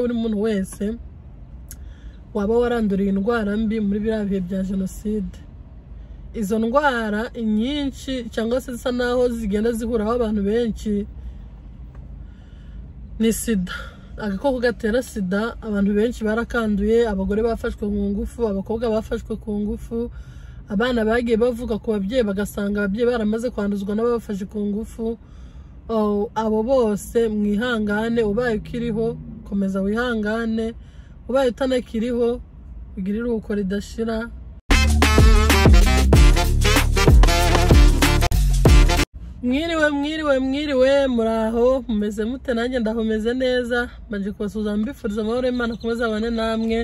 buri muntu wese waba waranduriye indwara mbi muri biriya bihe bya jenoside izo ndwara nyinshi cyangwa se zisa naho zigenda zihuraho abantu benshi ni sida agakoko gatera sida abantu benshi barakanduye abagore bafashwe ku ngufu abakobwa bafashwe ku ngufu abana bagiye bavuga ku babyeyi bagasanga ababyeyi baramaze kwanduzwa n'ababafashe ku ngufu abo bose mwihangane ubaye ukiriho komeza wihangane ubaye utanakiriho ugire iruhuko ridashira mwiriwe mwiriwe mwiriwe muraho mumeze mute nanjye ndahumeze neza maje kubasuhuza mbifuriza amahoro y'imana kumeza abane namwe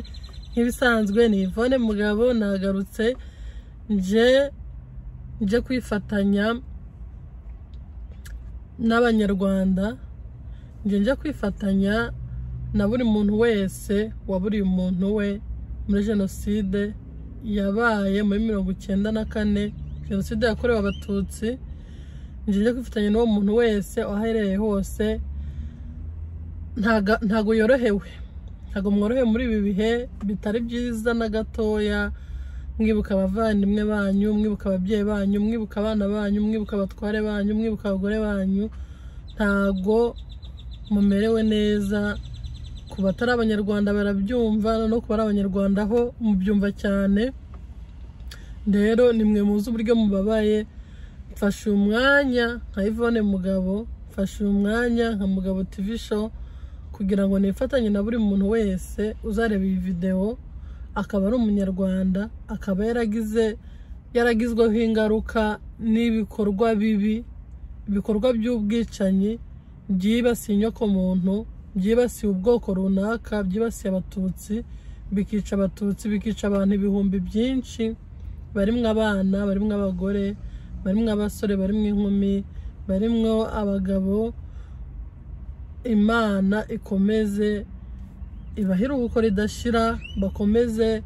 nk'ibisanzwe ni ivone mugabo nagarutse nje nje kwifatanya n'abanyarwanda nje nje kwifatanya na buri muntu wese waburiye umuntu we muri jenoside yabaye muri mirongo icyenda na kane jenoside yakorewe abatutsi njye kwifatanya n'uwo muntu wese aherereye hose ntago yorohewe ntago mworohewe muri ibi bihe bitari byiza na gatoya mwibuka abavandimwe banyu mwibuka ababyeyi banyu mwibuka abana banyu mwibuka abatware banyu mwibuka abagore banyu ntago mumerewe neza ku batari abanyarwanda barabyumva no ku bari abanyarwanda ho mubyumva cyane rero ni mwe muzi uburyo mubabaye mfashe umwanya nka Yvonne mugabo mfashe umwanya nka mugabo TV show kugira ngo nifatanye na buri muntu wese uzareba iyi videwo akaba ari umunyarwanda akaba yaragize yaragizweho ingaruka n'ibikorwa bibi ibikorwa by'ubwicanyi byibasiye inyokomuntu byibasiye ubwoko runaka byibasiye abatutsi bikica abatutsi bikica abantu ibihumbi byinshi barimo abana barimo abagore barimo abasore barimo inkumi barimo abagabo imana ikomeze ibahire ubuko ridashira bakomeze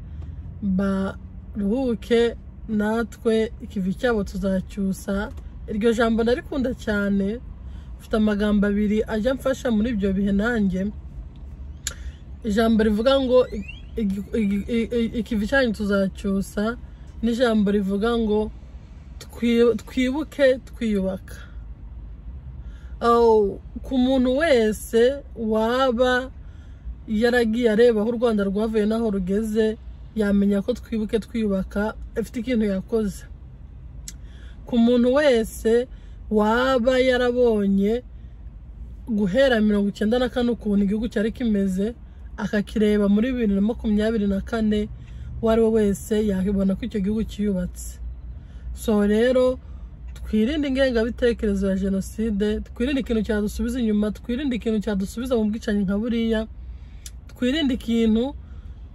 baruhuke natwe ikivi cyabo tuzacyusa iryo jambo narikunda cyane mfite amagambo abiri ajya mfasha muri ibyo bihe nanjye ijambo rivuga ngo ikivi cyanyu tuzacyusa n'ijambo rivuga ngo twibuke twiyubaka ku muntu wese waba yaragiye areba aho u rwanda rwavuye n'aho rugeze yamenya ko twibuke twiyubaka afite ikintu yakoze ku muntu wese waba yarabonye guhera mirongo icyenda na kane ukuntu igihugu cyari kimeze akakireba muri bibiri na makumyabiri na kane uwo ari we wese yakibona ko icyo gihugu cyiyubatse so rero twirinde ingengabitekerezo ya jenoside twirinde ikintu cyadusubiza inyuma twirinde ikintu cyadusubiza mu bwicanyi nka buriya twirinde ikintu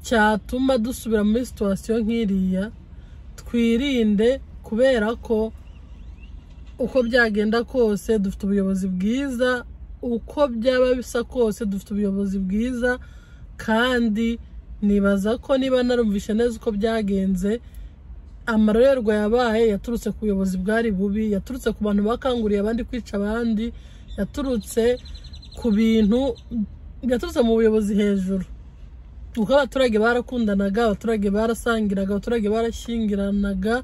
cyatuma dusubira muri situwasiyo nk'iriya twirinde kubera ko uko byagenda kose dufite ubuyobozi bwiza uko byaba bisa kose dufite ubuyobozi bwiza kandi nibaza ko niba narumvishe neza uko byagenze amarorerwa yabaye yaturutse ku buyobozi bwari bubi yaturutse ku bantu bakanguriye abandi kwica abandi yaturutse ku bintu yaturutse mu buyobozi hejuru kuko abaturage barakundanaga abaturage barasangiraga abaturage barashyingiranaga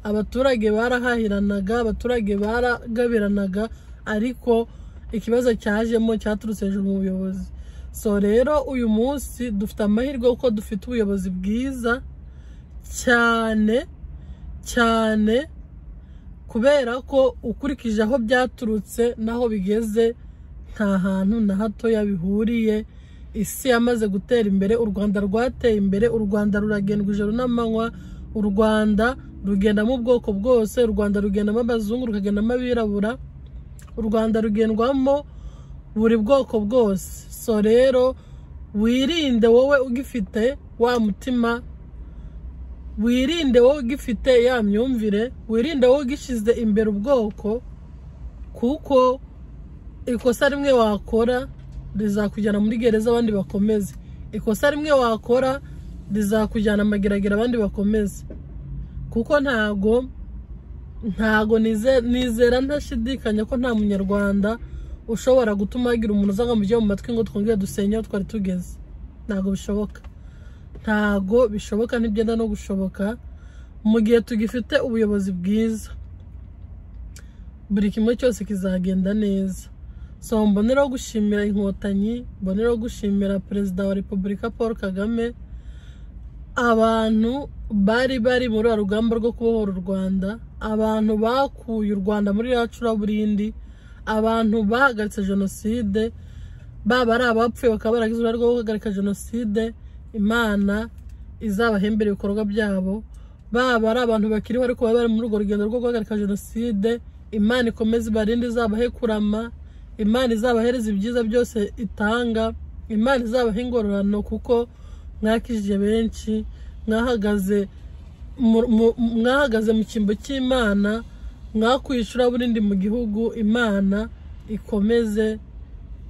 abaturage barahahiranaga abaturage baragabiranaga ariko ikibazo cyajemo cyaturutse hejuru mu buyobozi so rero uyu munsi dufite amahirwe kuko dufite ubuyobozi bwiza cyane cyane kubera ko ukurikije aho byaturutse n'aho bigeze nta hantu na hatoya bihuriye isi yamaze gutera imbere u rwanda rwateye imbere u rwanda ruragendwa ijoro n'amanywa u rwanda rugendamo ubwoko bwose u rwanda rugendamo abazungu rukagendamo abirabura u rwanda rugendwamo buri bwoko bwose so rero wirinde wowe ugifite wa mutima wirinde wowe ugifite ya myumvire wirinde wowe ugishyize imbere ubwoko kuko ikosa rimwe wakora rizakujyana muri gereza abandi bakomeze ikosa rimwe wakora rizakujyana amageragere abandi bakomeze kuko ntago ntago nizera ntashidikanya ko nta munyarwanda ushobora gutuma hagira umuntu uza ngo mu matwi ngo twongere dusenye aho twari tugeze ntabwo bishoboka ntabwo bishoboka ntibyenda no gushoboka mu gihe tugifite ubuyobozi bwiza buri kimwe cyose kizagenda neza so mboneraho gushimira inkotanyi mboneraho gushimira perezida wa repubulika paul kagame abantu bari bari muri uru rugamba rwo kubohora u rwanda abantu bakuye u rwanda muri ya curaburindi abantu bahagaritse jenoside baba ari abapfuye bakaba baragize uruhare rwo guhagarika jenoside imana izabahembera ibikorwa byabo baba ari abantu bakiriho ariko baba bari muri urwo rugendo rwo guhagarika jenoside imana ikomeze ibarinde izabahe kurama imana izabahereza ibyiza byose itanga imana izabaha ingororano kuko mwakije benshi mwahagaze mwahagaze mu cyimbo cy'imana mwakuye burindi mu gihugu imana ikomeze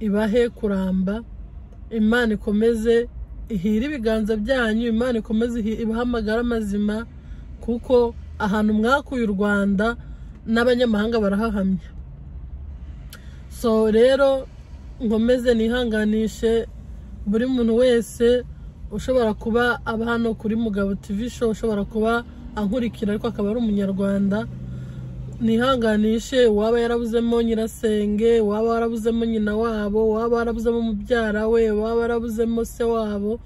ibahe kuramba imana ikomeze ihire ibiganza byanyu imana ikomeze ibahe amagara mazima kuko ahantu mwakuye u rwanda n'abanyamahanga barahahamya so rero nkomeze nihanganishe buri muntu wese ushobora kuba aba hano kuri mugabo TV show ushobora kuba ankurikira ariko akaba ari umunyarwanda nihanganishe uwaba yarabuzemo nyirasenge uwaba warabuzemo nyina wabo uwaba warabuzemo mubyara we uwaba warabuzemo se wabo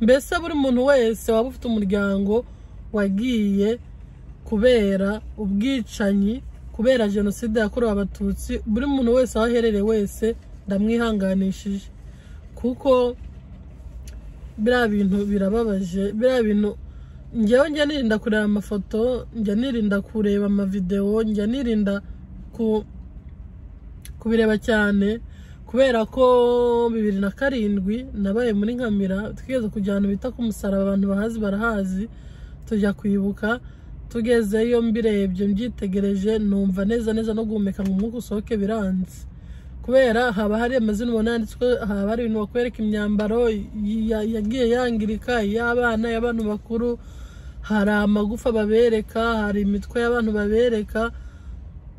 mbese buri muntu wese waba ufite umuryango wagiye kubera ubwicanyi kubera jenoside yakorewe abatutsi buri muntu wese aho aherereye wese ndamwihanganishije kuko biriya bintu birababaje biriya bintu njyewe njya nirinda kureba amafoto njya nirinda kureba amavidewo njya nirinda kubireba cyane kubera ko bibiri na karindwi nabaye muri nkamira twigeze kujyana bita ku musaraba abantu bahazi barahazi tujya kwibuka tugezeyo mbirebye mbyitegereje numva neza neza no guhumeka ngo umwuka usohoke biranze kubera haba hari amazina ubona yanditswe haba hari ibintu bakwereka imyambaro yagiye yangirika iy'abana iy'abantu bakuru hari amagufa babereka hari imitwe y'abantu babereka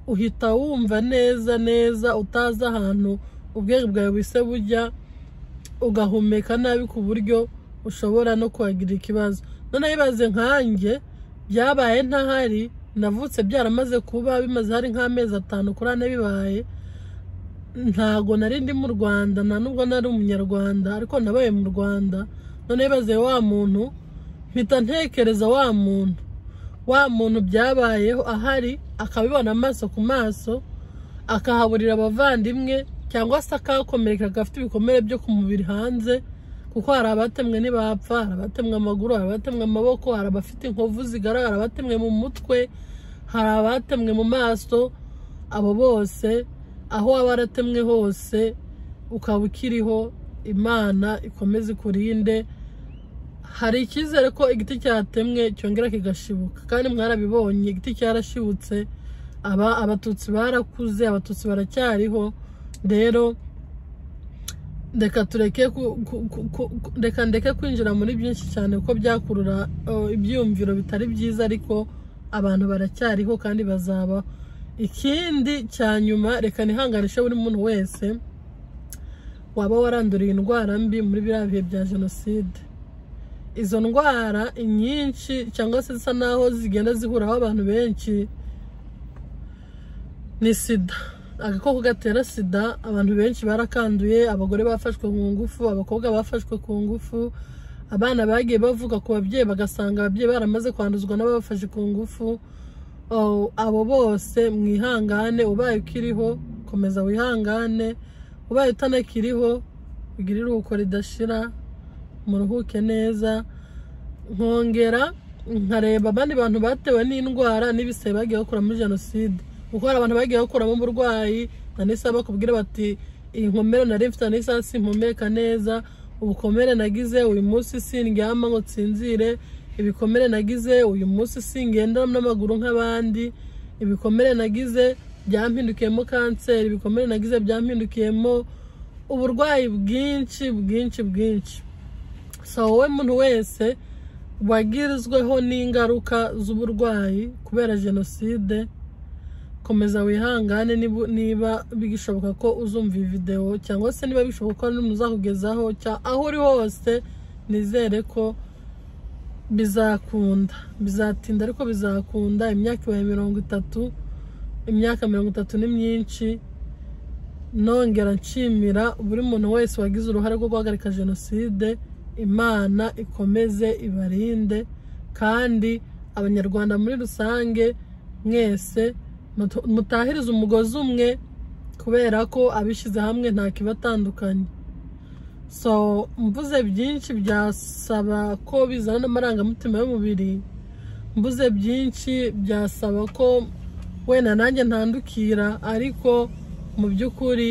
uhita wumva neza neza utazi ahantu ubwenge bwawe buhise bujya ugahumeka nabi ku buryo ushobora no kuhagirira ikibazo noneho ibaze nkanjye byabaye ntahari navutse byaramaze kuba bimaze hari nk'amezi atanu kuri ane bibaye ntago nari ndi mu rwanda nta nubwo nari umunyarwanda ariko nabaye mu rwanda noneho ibaze wa muntu mpita ntekereza wa muntu wa muntu byabayeho ahari akabibona amaso ku maso akahaburira abavandimwe cyangwa se akahakomereka agafite ibikomere byo ku mubiri hanze kuko hari abatemwe ntibapfa hari abatemwe amaguru hari abatemwe amaboko hari abafite inkovu zigaragara abatemwe mu mutwe hari abatemwe mu maso abo bose aho waba waratemwe hose ukaba ukiriho imana ikomeze ikurinde hari icyizere ko igiti cyatemwe cyongera kigashibuka kandi mwarabibonye igiti cyarashibutse aba abatutsi barakuze abatutsi baracyariho rero reka tureke reka ndeke kwinjira muri byinshi cyane kuko byakurura ibyiyumviro bitari byiza ariko abantu baracyariho kandi bazaba ikindi cya nyuma reka ntihanganishe buri muntu wese waba waranduriye indwara mbi muri biriya bihe bya jenoside izo ndwara inyinshi cyangwa se zisa naho zigenda zihuraho abantu benshi ni sida agakoko gatera sida abantu benshi barakanduye abagore bafashwe ku ngufu abakobwa bafashwe ku ngufu abana bagiye bavuka ku babyeyi bagasanga ababyeyi baramaze kwanduzwa n'ababafashe ku ngufu abo bose mwihangane ubaye ukiriho komeza wihangane ubaye utanakiriho ugire iruhuko ridashira muruhuke neza nkongera nkareba abandi bantu batewe n'indwara n'ibisebe bagiye bakura muri jenoside kuko hari abantu bagiye bakuramo uburwayi nanisa bakubwira bati iyi nkomere nari mfite nanisa simpumeka neza ubukomere nagize uyu munsi sindyama ngo nsinzire ibikomere nagize uyu munsi singenda n'amaguru nk'abandi ibikomere nagize byampindukiyemo kanseri ibikomere nagize byampindukiyemo uburwayi bwinshi bwinshi bwinshi so wowe muntu wese wagirizweho n'ingaruka z'uburwayi kubera jenoside komeza wihangane niba- niba bishoboka ko uzumva iyi videwo cyangwa se niba bishoboka ko n'umuntu uzakugezaho cya- aho uri hose nizere ko bizakunda bizatinda ariko bizakunda imyaka ibaye mirongo itatu imyaka mirongo itatu ni myinshi nongera nshimira buri muntu wese wagize uruhare rwo guhagarika jenoside imana ikomeze ibarinde kandi abanyarwanda muri rusange mwese mutu- mutahirize umugozi umwe kubera ko abishyize hamwe nta kibatandukanye so mvuze byinshi byasaba ko bizana n'amarangamutima y'umubiri mvuze byinshi byasaba ko wenda nanjye ntandukira ariko mu by'ukuri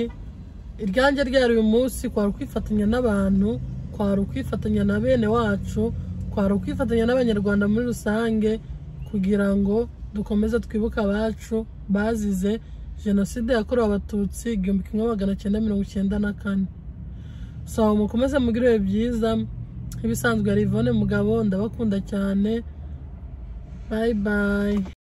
iryanjye ryari uyu munsi kwari ukwifatanya n'abantu kwari ukwifatanya na bene wacu kwari ukwifatanya n'abanyarwanda muri rusange kugira ngo dukomeze twibuke abacu bazize jenoside yakorewe abatutsi igihumbi kimwe magana cyenda mirongo icyenda na kane so mukomeze mugire ibihe byiza nk'ibisanzwe hari Yvonne mugabo ndabakunda cyane bayi bayi